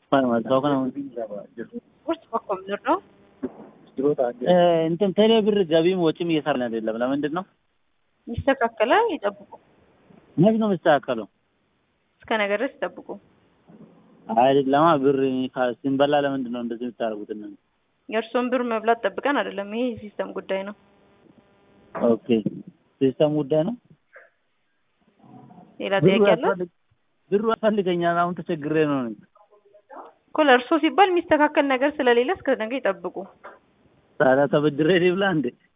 ቁርስ በኮምፒውተር ነው። እንትን ቴሌ ብር ገቢም ወጪም እየሰራን አይደለም። ለምንድን ነው ይስተካከላል። ይጠብቁ። መች ነው የሚስተካከለው? እስከ ነገ ድረስ ይጠብቁ። አይደለማ ብር ካ- ስንበላ ለምንድን ነው እንደዚህ የምታደርጉት? እናንተ? የእርስዎን ብር መብላት ጠብቀን አይደለም። ይሄ የሲስተም ጉዳይ ነው። ኦኬ ሲስተም ጉዳይ ነው። ሌላ ብሩ ጥያቄ አለ? ያስፈልግ- ብሩ ያስፈልገኛል። አሁን ተቸግሬ ነው እኔ። እኮ ለእርስዎ ሲባል የሚስተካከል ነገር ስለሌለ እስከ ነገ ይጠብቁ። ታዲያ ተበድሬ ልብላ እንዴ?